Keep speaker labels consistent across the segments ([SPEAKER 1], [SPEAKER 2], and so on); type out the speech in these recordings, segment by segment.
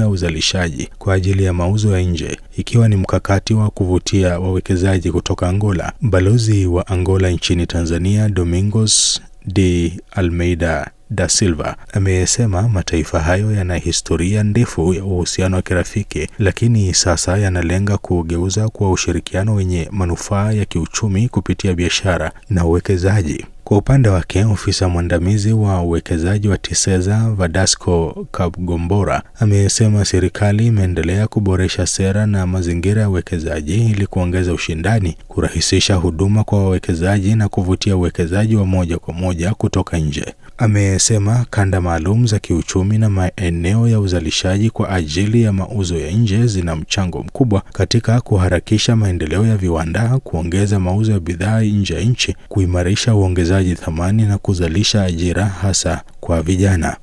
[SPEAKER 1] ya uzalishaji kwa ajili ya mauzo ya nje, ikiwa ni mkakati wa kuvutia wawekezaji kutoka Angola. Balozi wa Angola nchini Tanzania Domingos de Almeida da Silva amesema mataifa hayo yana historia ndefu ya uhusiano wa kirafiki, lakini sasa yanalenga kugeuza kuwa ushirikiano wenye manufaa ya kiuchumi kupitia biashara na uwekezaji. Kwa upande wake, ofisa mwandamizi wa uwekezaji wa Tiseza Vadasco Kabgombora amesema serikali imeendelea kuboresha sera na mazingira ya uwekezaji ili kuongeza ushindani, kurahisisha huduma kwa wawekezaji na kuvutia uwekezaji wa moja kwa moja kutoka nje. Amesema kanda maalum za kiuchumi na maeneo ya uzalishaji kwa ajili ya mauzo ya nje zina mchango mkubwa katika kuharakisha maendeleo ya viwanda, kuongeza mauzo ya bidhaa nje ya nchi, kuimarisha uongezaji thamani na kuzalisha ajira hasa kwa vijana.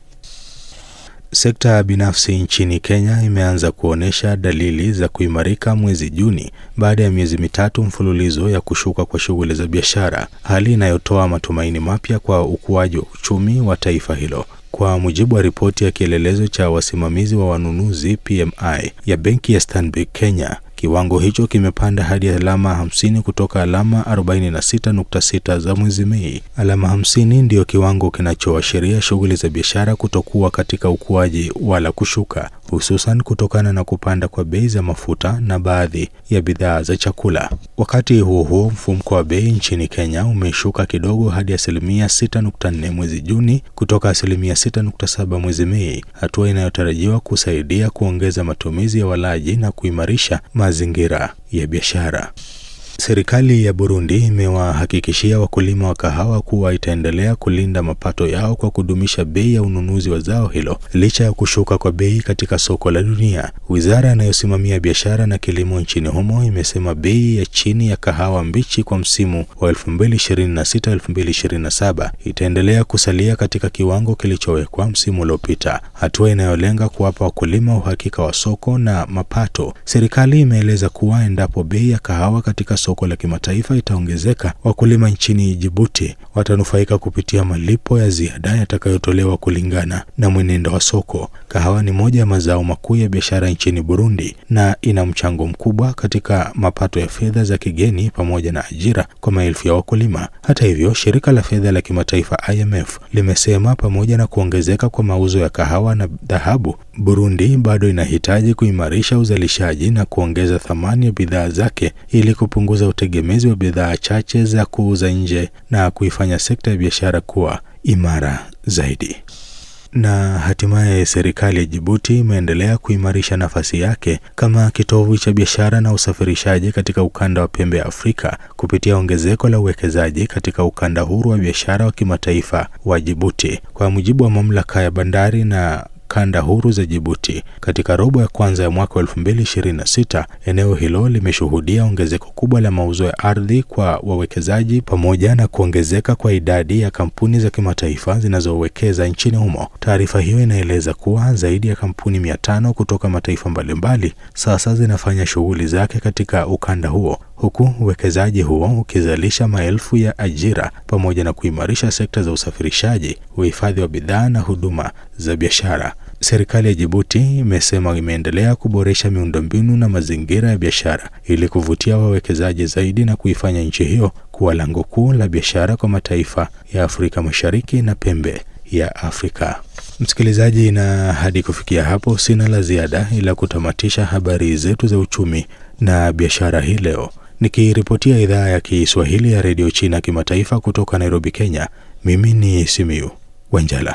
[SPEAKER 1] Sekta binafsi nchini Kenya imeanza kuonyesha dalili za kuimarika mwezi Juni baada ya miezi mitatu mfululizo ya kushuka kwa shughuli za biashara, hali inayotoa matumaini mapya kwa ukuaji wa uchumi wa taifa hilo. Kwa mujibu wa ripoti ya kielelezo cha wasimamizi wa wanunuzi PMI ya benki ya Stanbic Kenya, kiwango hicho kimepanda hadi alama 50 kutoka alama 46.6 za mwezi Mei. Alama 50 ndiyo kiwango kinachoashiria shughuli za biashara kutokuwa katika ukuaji wala kushuka, hususan kutokana na kupanda kwa bei za mafuta na baadhi ya bidhaa za chakula. Wakati huo huo, mfumuko wa bei nchini Kenya umeshuka kidogo hadi asilimia 6.4 mwezi Juni kutoka asilimia 6.7 mwezi Mei, hatua inayotarajiwa kusaidia kuongeza matumizi ya walaji na kuimarisha mazingira ya biashara. Serikali ya Burundi imewahakikishia wakulima wa kahawa kuwa itaendelea kulinda mapato yao kwa kudumisha bei ya ununuzi wa zao hilo licha ya kushuka kwa bei katika soko la dunia. Wizara inayosimamia biashara na kilimo nchini humo imesema bei ya chini ya kahawa mbichi kwa msimu wa 2026-2027 itaendelea kusalia katika kiwango kilichowekwa msimu uliopita, hatua inayolenga kuwapa wakulima uhakika wa soko na mapato. Serikali imeeleza kuwa endapo bei ya kahawa katika soko la kimataifa itaongezeka, wakulima nchini Jibuti watanufaika kupitia malipo ya ziada yatakayotolewa kulingana na mwenendo wa soko. Kahawa ni moja ya mazao makuu ya biashara nchini Burundi na ina mchango mkubwa katika mapato ya fedha za kigeni pamoja na ajira kwa maelfu ya wakulima. Hata hivyo, shirika la fedha la kimataifa IMF limesema pamoja na kuongezeka kwa mauzo ya kahawa na dhahabu, Burundi bado inahitaji kuimarisha uzalishaji na kuongeza thamani ya bidhaa zake ili kupunguza utegemezi wa bidhaa chache za kuuza nje na kuifanya sekta ya biashara kuwa imara zaidi. Na hatimaye serikali ya Jibuti imeendelea kuimarisha nafasi yake kama kitovu cha biashara na usafirishaji katika ukanda wa pembe ya Afrika kupitia ongezeko la uwekezaji katika ukanda huru wa biashara wa kimataifa wa Jibuti. Kwa mujibu wa mamlaka ya bandari na kanda huru za Jibuti katika robo ya kwanza ya mwaka wa 2026, eneo hilo limeshuhudia ongezeko kubwa la mauzo ya ardhi kwa wawekezaji pamoja na kuongezeka kwa idadi ya kampuni za kimataifa zinazowekeza nchini humo. Taarifa hiyo inaeleza kuwa zaidi ya kampuni mia tano kutoka mataifa mbalimbali sasa zinafanya shughuli zake katika ukanda huo huku uwekezaji huo ukizalisha maelfu ya ajira pamoja na kuimarisha sekta za usafirishaji, uhifadhi wa bidhaa na huduma za biashara. Serikali ya Jibuti imesema imeendelea kuboresha miundombinu na mazingira ya biashara ili kuvutia wawekezaji zaidi na kuifanya nchi hiyo kuwa lango kuu la biashara kwa mataifa ya Afrika Mashariki na pembe ya Afrika. Msikilizaji, na hadi kufikia hapo sina la ziada ila kutamatisha habari zetu za uchumi na biashara hii leo nikiripotia idhaa ya Kiswahili ya redio China kimataifa kutoka Nairobi, Kenya. Mimi ni Simiu Wanjala.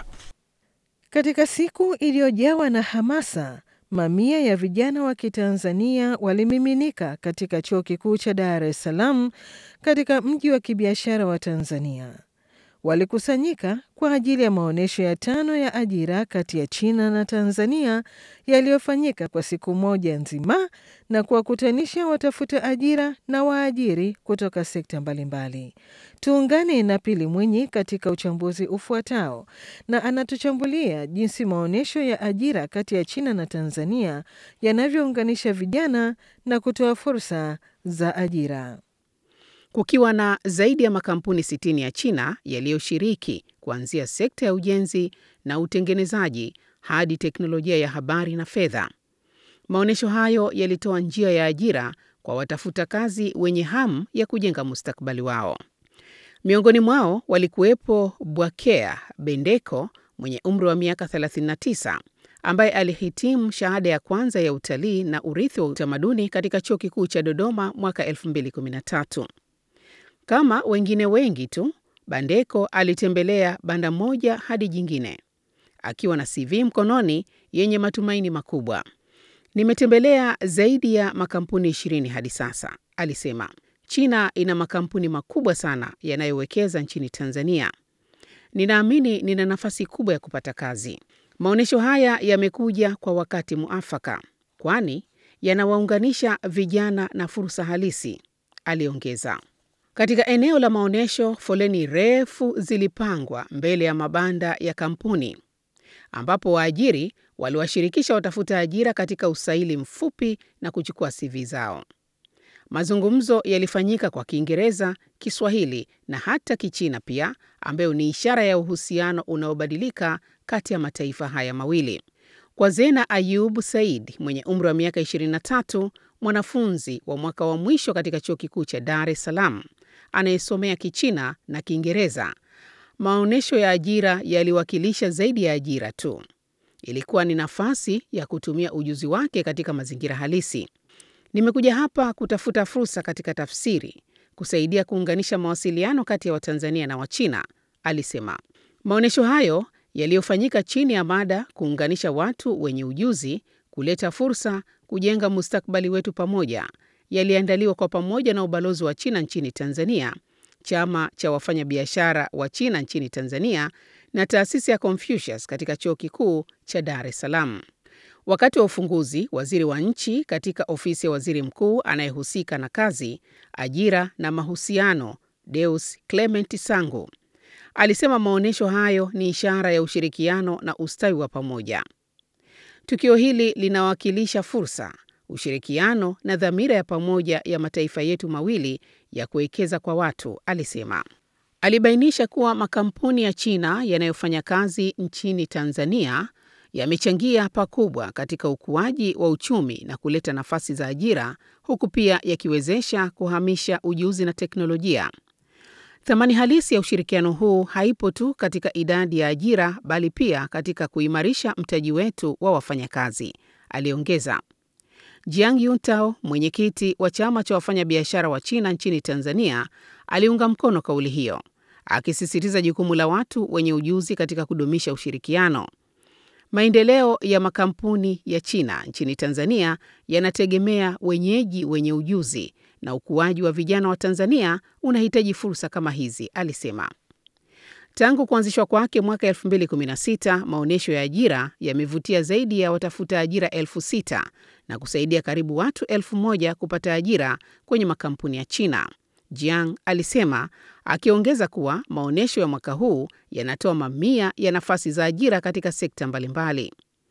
[SPEAKER 2] Katika siku iliyojawa na hamasa, mamia ya vijana wa Kitanzania walimiminika katika chuo kikuu cha Dar es Salaam katika mji wa kibiashara wa Tanzania. Walikusanyika kwa ajili ya maonyesho ya tano ya ajira kati ya China na Tanzania yaliyofanyika kwa siku moja nzima na kuwakutanisha watafuta ajira na waajiri kutoka sekta mbalimbali. Tuungane na Pili Mwinyi katika uchambuzi ufuatao, na anatuchambulia jinsi maonyesho ya ajira kati ya China na Tanzania yanavyounganisha vijana na kutoa fursa za ajira.
[SPEAKER 3] Kukiwa na zaidi ya makampuni 60 ya China yaliyoshiriki kuanzia sekta ya ujenzi na utengenezaji hadi teknolojia ya habari na fedha. Maonyesho hayo yalitoa njia ya ajira kwa watafuta kazi wenye hamu ya kujenga mustakabali wao. Miongoni mwao walikuwepo Bwakea Bendeko mwenye umri wa miaka 39 ambaye alihitimu shahada ya kwanza ya utalii na urithi wa utamaduni katika Chuo Kikuu cha Dodoma mwaka 2013. Kama wengine wengi tu, Bandeko alitembelea banda moja hadi jingine akiwa na CV mkononi yenye matumaini makubwa. Nimetembelea zaidi ya makampuni ishirini hadi sasa, alisema. China ina makampuni makubwa sana yanayowekeza nchini Tanzania. Ninaamini nina nafasi kubwa ya kupata kazi. Maonyesho haya yamekuja kwa wakati muafaka, kwani yanawaunganisha vijana na fursa halisi, aliongeza. Katika eneo la maonyesho, foleni refu zilipangwa mbele ya mabanda ya kampuni ambapo waajiri waliwashirikisha watafuta ajira katika usaili mfupi na kuchukua CV zao. Mazungumzo yalifanyika kwa Kiingereza, Kiswahili na hata Kichina pia, ambayo ni ishara ya uhusiano unaobadilika kati ya mataifa haya mawili. Kwa Zena Ayub Said mwenye umri wa miaka 23, mwanafunzi wa mwaka wa mwisho katika Chuo Kikuu cha Dar es Salaam anayesomea Kichina na Kiingereza, maonyesho ya ajira yaliwakilisha zaidi ya ajira tu. Ilikuwa ni nafasi ya kutumia ujuzi wake katika mazingira halisi. Nimekuja hapa kutafuta fursa katika tafsiri, kusaidia kuunganisha mawasiliano kati ya Watanzania na Wachina, alisema. Maonyesho hayo yaliyofanyika chini ya mada kuunganisha watu wenye ujuzi, kuleta fursa, kujenga mustakabali wetu pamoja, yaliandaliwa kwa pamoja na ubalozi wa China nchini Tanzania, chama cha wafanyabiashara wa China nchini Tanzania na taasisi ya Confucius katika Chuo Kikuu cha Dar es Salaam. Wakati wa ufunguzi, waziri wa nchi katika ofisi ya waziri mkuu anayehusika na kazi, ajira na mahusiano, Deus Clement Sangu alisema maonyesho hayo ni ishara ya ushirikiano na ustawi wa pamoja. Tukio hili linawakilisha fursa, ushirikiano na dhamira ya pamoja ya mataifa yetu mawili ya kuwekeza kwa watu, alisema. Alibainisha kuwa makampuni ya China yanayofanya kazi nchini Tanzania yamechangia pakubwa katika ukuaji wa uchumi na kuleta nafasi za ajira huku pia yakiwezesha kuhamisha ujuzi na teknolojia. Thamani halisi ya ushirikiano huu haipo tu katika idadi ya ajira bali pia katika kuimarisha mtaji wetu wa wafanyakazi, aliongeza. Jiang Yuntao, mwenyekiti wa chama cha wafanyabiashara wa China nchini Tanzania, aliunga mkono kauli hiyo, akisisitiza jukumu la watu wenye ujuzi katika kudumisha ushirikiano. Maendeleo ya makampuni ya China nchini Tanzania yanategemea wenyeji wenye ujuzi na ukuaji wa vijana wa Tanzania unahitaji fursa kama hizi, alisema. Tangu kuanzishwa kwake mwaka 2016, maonyesho ya ajira yamevutia zaidi ya watafuta ajira elfu sita na kusaidia karibu watu elfu moja kupata ajira kwenye makampuni ya China. Jiang alisema, akiongeza kuwa maonyesho ya mwaka huu yanatoa mamia ya nafasi za ajira katika sekta mbalimbali.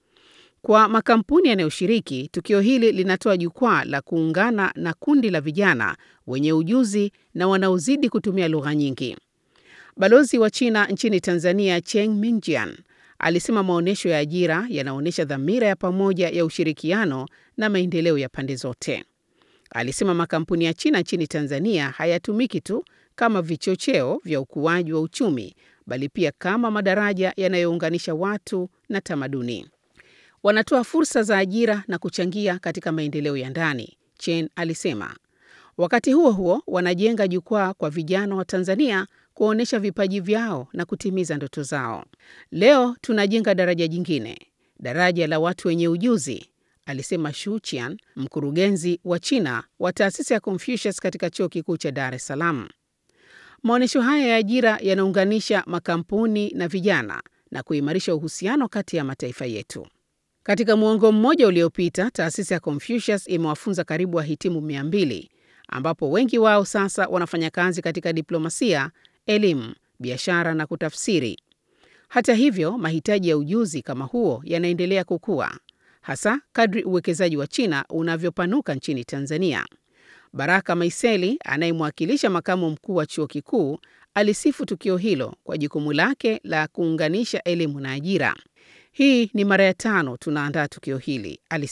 [SPEAKER 3] Kwa makampuni yanayoshiriki, tukio hili linatoa jukwaa la kuungana na kundi la vijana wenye ujuzi na wanaozidi kutumia lugha nyingi. Balozi wa China nchini Tanzania, Cheng Mingjian, alisema maonyesho ya ajira yanaonyesha dhamira ya pamoja ya ushirikiano na maendeleo ya pande zote. Alisema makampuni ya China nchini Tanzania hayatumiki tu kama vichocheo vya ukuaji wa uchumi, bali pia kama madaraja yanayounganisha watu na tamaduni. Wanatoa fursa za ajira na kuchangia katika maendeleo ya ndani, Chen alisema. Wakati huo huo, wanajenga jukwaa kwa vijana wa Tanzania kuonyesha vipaji vyao na kutimiza ndoto zao. Leo tunajenga daraja jingine, daraja la watu wenye ujuzi, alisema Shu Qian, mkurugenzi wa China wa taasisi ya Confucius katika Chuo Kikuu cha Dar es Salaam. Maonyesho haya ya ajira yanaunganisha makampuni na vijana na kuimarisha uhusiano kati ya mataifa yetu. Katika muongo mmoja uliopita, taasisi ya Confucius imewafunza karibu wahitimu mia mbili ambapo wengi wao sasa wanafanya kazi katika diplomasia, elimu, biashara na kutafsiri. Hata hivyo, mahitaji ya ujuzi kama huo yanaendelea kukua, hasa kadri uwekezaji wa China unavyopanuka nchini Tanzania. Baraka Maiseli anayemwakilisha makamu mkuu wa chuo kikuu alisifu tukio hilo kwa jukumu lake la kuunganisha elimu na ajira. Hii ni mara ya tano tunaandaa tukio hili, alisema.